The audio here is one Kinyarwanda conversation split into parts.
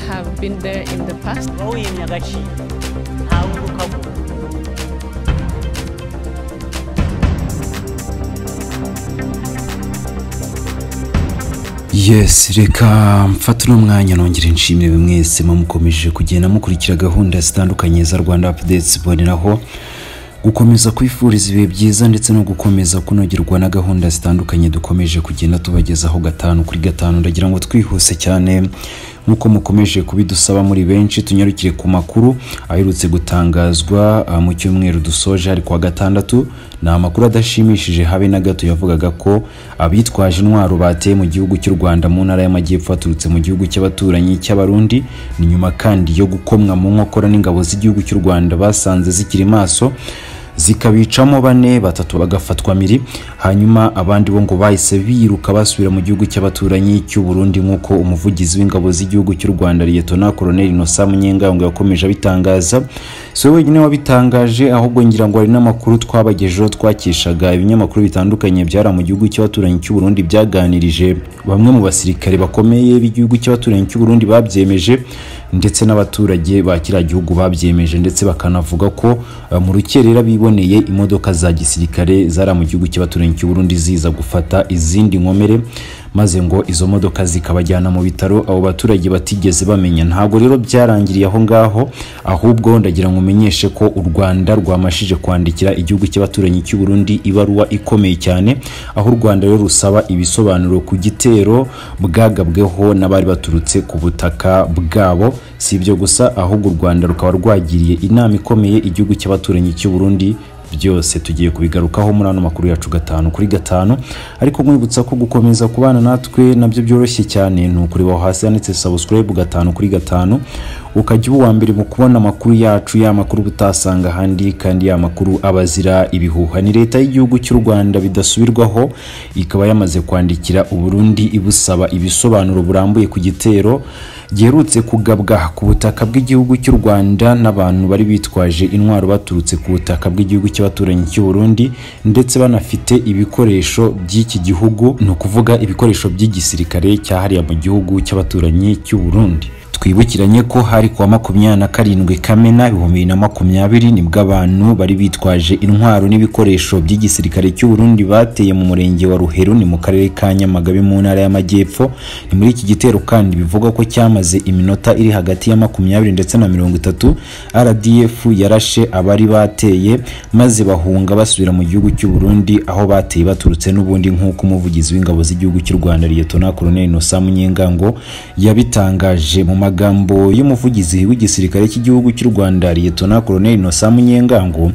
have been there in the past. wowe nyagaci ntawe ukagwa yes reka mfate uno mwanya nongere nshimire mwese mukomeje kugenda mukurikira gahunda zitandukanye za rwanda apudetsi mboneraho gukomeza kwifuriza ibihe byiza ndetse no gukomeza kunogerwa na gahunda zitandukanye dukomeje kugenda tubagezaho gatanu kuri gatanu ndagira ngo twihuse cyane nk'uko mukomeje kubidusaba muri benshi tunyarukire ku makuru aherutse gutangazwa ah, mu cyumweru dusoje ari kuwa gatandatu ni amakuru adashimishije habe na gato yavugaga ko abitwaje intwaro bateye mu gihugu cy'u rwanda mu ntara y'amajyepfo baturutse mu gihugu cy'abaturanyi cy'abarundi ni nyuma kandi yo gukomwa mu nkokora n'ingabo z'igihugu cy'u rwanda basanze zikiri maso zikabicamo bane batatu bagafatwa miri hanyuma abandi bo ngo bahise biruka basubira mu gihugu cy'abaturanyi cy'u Burundi nk'uko umuvugizi w'ingabo z'igihugu cy'u Rwanda Liyetona Koloneli Nosa Munyengango yakomeje abitangaza si we wenyine wabitangaje ahubwo ngira ngo hari n'amakuru twabagejeho twakishaga ibinyamakuru bitandukanye byari mu gihugu cy'abaturanyi cy'u Burundi byaganirije bamwe mu basirikare bakomeye b'igihugu cy'abaturanyi cy'u Burundi babyemeje ndetse n'abaturage ba kiriya gihugu babyemeje ndetse bakanavuga ko eh, mu rukerera biboneye imodoka za gisirikare zari mu gihugu cy'abaturanyi cy'u Burundi ziza gufata izindi nkomere maze ngo izo modoka zikabajyana mu bitaro abo baturage batigeze bamenya ntabwo rero byarangiriye aho ngaho ahubwo ndagira ngo umenyeshe ko u Rwanda rwamashije kwandikira igihugu cy'abaturanyi cy'u Burundi ibaruwa ikomeye cyane aho u Rwanda rero rusaba ibisobanuro ku gitero bwagabweho n'abari baturutse ku butaka bwabo si ibyo gusa ahubwo u Rwanda rukaba rwagiriye inama ikomeye igihugu cy'abaturanyi cy'u Burundi byose tugiye kubigarukaho muri ano makuru yacu gatanu kuri gatanu ariko nkwibutsa ko gukomeza kubana natwe nabyo byoroshye cyane ni ukureba aho hasi handitse subscribe gatanu kuri gatanu ukajya uba uwa mbere mu kubona amakuru yacu ya makuru uba utasanga ahandi kandi ya makuru aba azira ibihuha ni leta y'igihugu cy'u Rwanda bidasubirwaho ikaba yamaze kwandikira uburundi ibusaba ibisobanuro burambuye ku gitero giherutse kugabwa ku butaka bw'igihugu cy'u Rwanda n'abantu bari bitwaje intwaro baturutse ku butaka bw'igihugu cy'abaturanyi cy'u Burundi ndetse banafite ibikoresho by'iki gihugu ni ukuvuga ibikoresho by'igisirikare cyahariye mu gihugu cy'abaturanyi cy'u Burundi twibukiranye ko hari kuwa makumyabiri na karindwi kamena ibihumbi bibiri na makumyabiri nibwo abantu bari bitwaje intwaro n'ibikoresho by'igisirikare cy'u Burundi bateye mu murenge wa ruheru ni mu karere ka nyamagabe mu ntara y'amajyepfo ni muri iki gitero kandi bivugwa ko cyamaze iminota iri hagati ya makumyabiri ndetse na mirongo itatu rdf yarashe abari bateye maze bahunga basubira mu gihugu cy'u Burundi aho bateye baturutse n'ubundi nk'uko umuvugizi w'ingabo z'igihugu cy'u Rwanda Liyetona Koloneli Nosa Munyengango yabitangaje mu magambo y'umuvugizi w'igisirikare cy'igihugu cy'u Rwanda Liyetona Koloneli Nosa Munyengango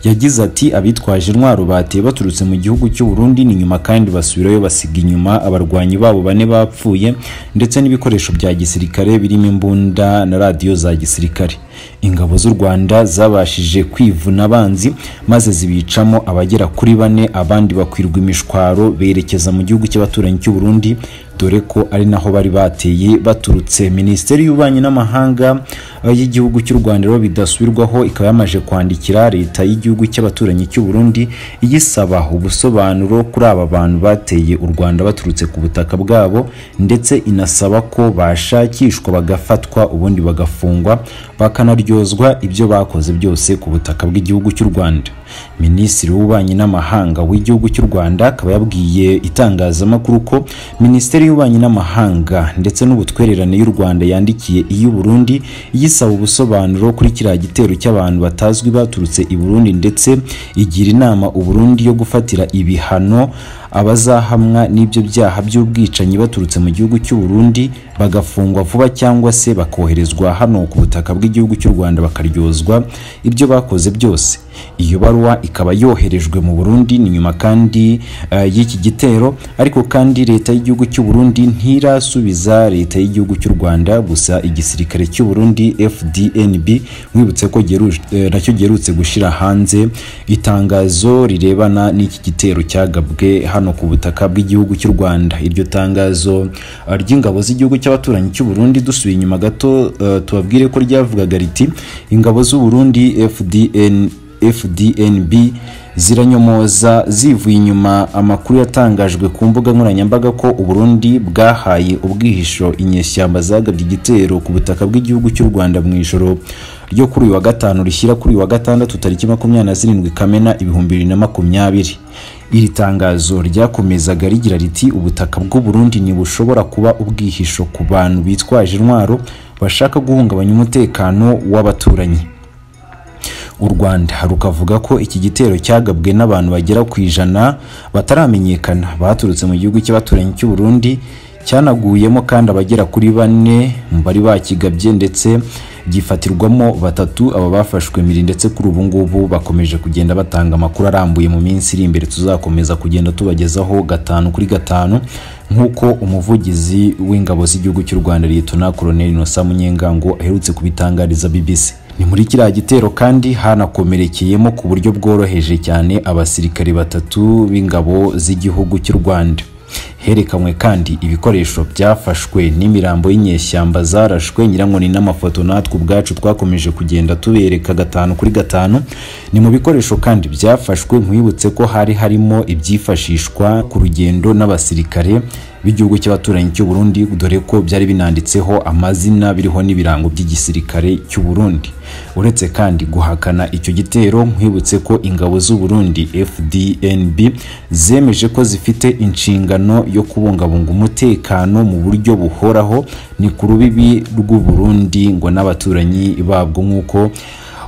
yagize ati abitwaje intwaro bateye baturutse mu gihugu cy'u Burundi ni nyuma kandi basubirayo basiga inyuma abarwanyi babo bane bapfuye ndetse n'ibikoresho bya gisirikare birimo imbunda na radiyo za gisirikare ingabo z'u rwanda zabashije kwivuna abanzi maze zibicamo abagera kuri bane abandi bakwirwa imishwaro berekeza mu gihugu cy'abaturanyi cy'u Burundi dore ko ari naho bari bateye baturutse minisiteri y'ububanyi n'amahanga eh, y'igihugu cy'u rwanda rero bidasubirwaho ikaba yamaje kwandikira leta y'igihugu cy'abaturanyi cy'u Burundi iyisaba ubusobanuro kuri aba bantu bateye u rwanda baturutse ku butaka bwabo ndetse inasaba ko bashakishwa bagafatwa ubundi bagafungwa bakanaryozwa ibyo bakoze byose ku butaka bw'igihugu cy'u Rwanda Minisitiri w'ububanyi n'amahanga w'igihugu cy'u Rwanda akaba yabwiye itangazamakuru ko Minisiteri y'ububanyi n'amahanga ndetse n'ubutwererane y'u Rwanda yandikiye iy'u Burundi iyisaba ubusobanuro kuri kiriya gitero cy'abantu batazwi baturutse i Burundi ndetse igira inama u Burundi yo gufatira ibihano abazahamwa n'ibyo byaha by'ubwicanyi baturutse mu gihugu cy'u Burundi bagafungwa vuba cyangwa se bakoherezwa hano ku butaka bw'igihugu cy'u Rwanda bakaryozwa ibyo bakoze byose iyo baruwa ikaba yoherejwe mu Burundi ni nyuma kandi eh, y'iki gitero ariko kandi leta y'igihugu cy'u Burundi ntirasubiza leta y'igihugu cy'u Rwanda gusa igisirikare cy'u Burundi FDNB mwibutse ko geru- eh, nacyo giherutse gushira hanze itangazo rirebana n'iki gitero cyagabwe hano ku butaka bw'igihugu cy'u Rwanda iryo tangazo eh, ry'ingabo z'igihugu cy'abaturanyi cy'u Burundi dusubiye inyuma gato eh, tubabwire ko ryavugaga riti ingabo z'u Burundi FDN fdnb ziranyomoza zivuye inyuma amakuru yatangajwe ku mbuga nkoranyambaga ko uburundi bwahaye ubwihisho inyeshyamba zagabye igitero ku butaka bw'igihugu cy'u rwanda mu ijoro ryo kuri uyu wa gatanu rishyira kuri uyu wa gatandatu tariki makumyabiri na zirindwi kamena ibihumbi bibiri na makumyabiri iri tangazo ryakomezaga rigira riti ubutaka bw'uburundi ntibushobora kuba ubwihisho ku bantu bitwaje intwaro bashaka guhungabanya umutekano w'abaturanyi u rwanda rukavuga ko iki gitero cyagabwe n'abantu bagera ku ijana bataramenyekana baturutse mu gihugu cy'abaturanyi cy'u Burundi cyanaguyemo kandi abagera kuri bane mu bari bakigabye ndetse gifatirwamo batatu aba bafashwe mbiri ndetse kuri ubu ngubu bakomeje kugenda batanga amakuru arambuye mu minsi iri imbere tuzakomeza kugenda tubagezaho gatanu kuri gatanu nk'uko umuvugizi w'ingabo z'igihugu cy'u rwanda liyetona koloneli nosa munyengango aherutse kubitangariza bbc ni muri kiriya gitero kandi hanakomerekeyemo ku buryo bworoheje cyane abasirikare batatu b'ingabo z'igihugu cy'u rwanda herekanwe kandi ibikoresho byafashwe n'imirambo y'inyeshyamba zarashwe nyirankoni n'amafoto natwe ubwacu twakomeje kugenda tubereka gatanu kuri gatanu ni mu bikoresho kandi byafashwe nkwibutse ko hari harimo ibyifashishwa ku rugendo n'abasirikare b'igihugu cy'abaturanyi cy'u Burundi dore ko byari binanditseho amazina biriho n'ibirango by'igisirikare cy'u Burundi uretse kandi guhakana icyo gitero nkwibutse ko ingabo z'u Burundi FDNB zemeje ko zifite inshingano yo kubungabunga umutekano mu buryo buhoraho ni ku rubibi rw'u Burundi ngo n'abaturanyi babwo nk'uko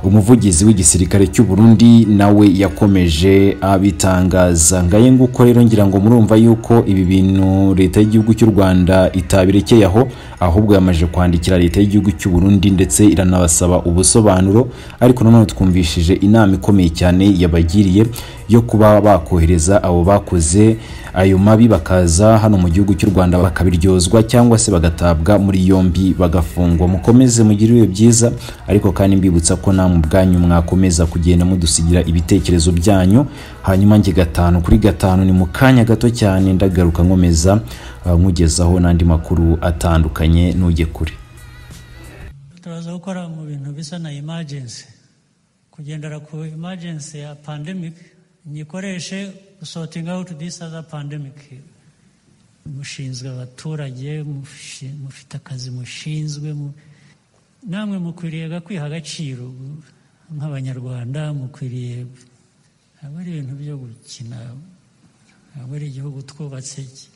umuvugizi w'igisirikare cy'u Burundi nawe yakomeje abitangaza ngaye nguko rero ngira ngo murumva yuko ibi bintu leta y'igihugu cy'u Rwanda itabirekeye aho ahubwo yamaje kwandikira leta y'igihugu cy'u Burundi ndetse iranabasaba ubusobanuro ariko nanone twumvishije inama ikomeye cyane yabagiriye yo kuba bakohereza abo bakoze ayo mabi bakaza hano mu gihugu cy'u Rwanda bakabiryozwa cyangwa se bagatabwa muri yombi bagafungwa mukomeze mugire ibihe byiza ariko kandi mbibutsa ko na mu bwanyu mwakomeza kugenda mudusigira ibitekerezo byanyu hanyuma njye gatanu kuri gatanu ni mu kanya gato cyane ndagaruka nkomeza uh, nkugezaho n'andi makuru atandukanye ntujye kure turaza gukora mu bintu bisa na emergency kugendera ku emergency ya pandemic nyikoreshe sorting out this other pandemic mushinzwe abaturage mushi- mufite akazi mushinzwe mu- namwe mukwiriye kwiha agaciro nk'abanyarwanda mukwiriye ntabwo ari ibintu byo gukina ntabwo ari igihugu twubatse ki-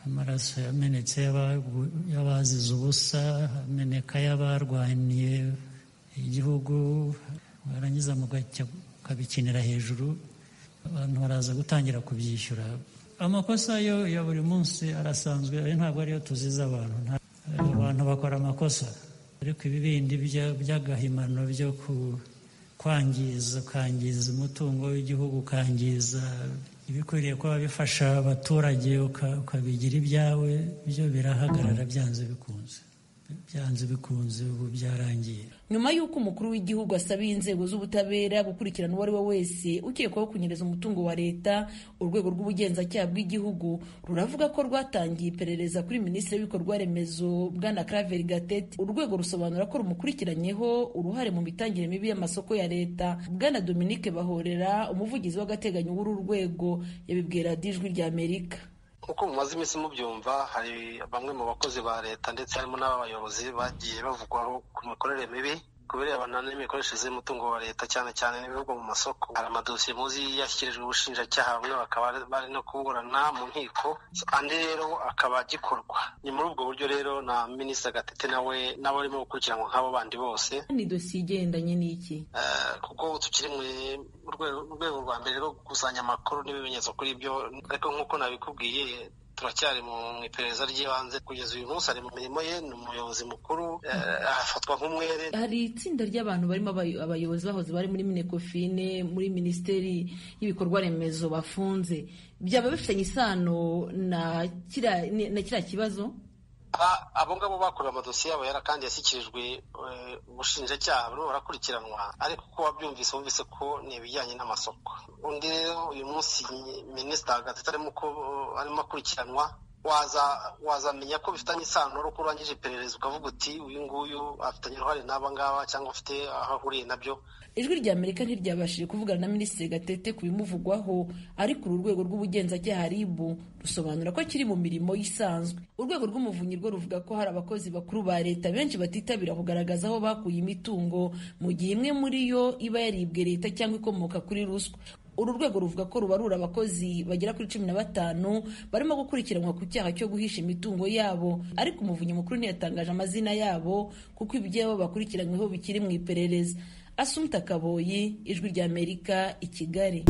amaraso yamenetse y'abagu- y'abazize ubusa ameneka y'abarwaniye igihugu warangiza mugacya ukabikinira hejuru abantu baraza gutangira kubyishyura amakosa yo ya buri munsi arasanzwe ayo ntabwo ariyo tuziza abantu nta- abantu bakora amakosa ariko ibi bindi bya- by'agahimano byo ku- kwangiza ukangiza umutungo w'igihugu ukangiza ibikwiriye kuba bifasha abaturage uka- ukabigira ibyawe byo birahagarara byanze bikunze byanze bikunze ubu byarangiye nyuma y'uko umukuru w'igihugu asabiye inzego z'ubutabera gukurikirana uwo ari we wese ukekwaho kunyereza umutungo wa leta urwego rw'ubugenzacyaha bw'igihugu ruravuga ko rwatangiye iperereza kuri minisitiri w'ibikorwa remezo bwana claver gatete urwego rusobanura ko rumukurikiranyeho uruhare mu mitangire mibi y'amasoko ya leta bwana dominique bahorera umuvugizi w'agateganyo w'uru rwego yabibwira dijwi ry'amerika nk'uko mumaze iminsi mubyumva hari bamwe mu bakozi ba leta ndetse harimo n'abayobozi bagiye bavugwaho ku mikorere mibi kubera abantu n'imikoreshereze y'umutungo wa leta cyane cyane n'ibivugwa mu masoko hari amadosiye muzi yashyikirijwe ubushinjacyaha bamwe bakaba bari no kuburana mu nkiko andi rero akaba agikorwa ni muri ubwo buryo rero na minisita gatete nawe n'abarimo gukurikiranwa nk'abo bandi bose ni dosiye igendanye n'iki Eh, kuko tukiri mu- mu rwe- mu rwego rwa mbere rwo gukusanya amakuru n'ibimenyetso kuri byo ariko nk'uko nabikubwiye turacyari mu mu iperereza ry'ibanze kugeza uyu munsi ari mu mirimo ye ni umuyobozi mukuru eh, afatwa nk'umwere hari itsinda ry'abantu barimo abay- abayobozi bahoze bari muri minekofine muri minisiteri y'ibikorwa remezo bafunze byaba bifitanye isano na kiriya ni- na kiriya kibazo A- abo ngabo bakorewe amadosiye yabo yara kandi yashyikirijwe eh, ubushinjacyaha buriho barakurikiranwa ariko uko wabyumvise wumvise ko ni ibijyanye n'amasoko undi rero uyu munsi minisita gatatu arimo ko- arimo akurikiranwa wazamenya ko bifitanye isano n'uko urangije iperereza ukavuga uti uyu nguyu afitanye uruhare n'aba ngaba cyangwa afite aho ahuriye nabyo ijwi rya amerika ntiryabashije kuvugana na minisitiri gatete ku bimuvugwaho ariko uru rwego rw'ubugenzacyaha ribu rusobanura ko kiri mu mirimo isanzwe urwego rw'umuvunyi rwo ruvuga ko hari abakozi bakuru ba leta benshi batitabira kugaragaza aho bakuye imitungo mu gihe imwe muri yo iba yaribwe leta cyangwa ikomoka kuri ruswa uru rwego ruvuga ko rubarura abakozi bagera kuri cumi na batanu barimo gukurikiranwa ku cyaha cyo guhisha imitungo yabo ariko umuvunyi mukuru ntiyatangaje amazina yabo kuko ibyabo bakurikiranyweho bikiri mu iperereza asumta kaboyi ijwi ry'amerika i kigali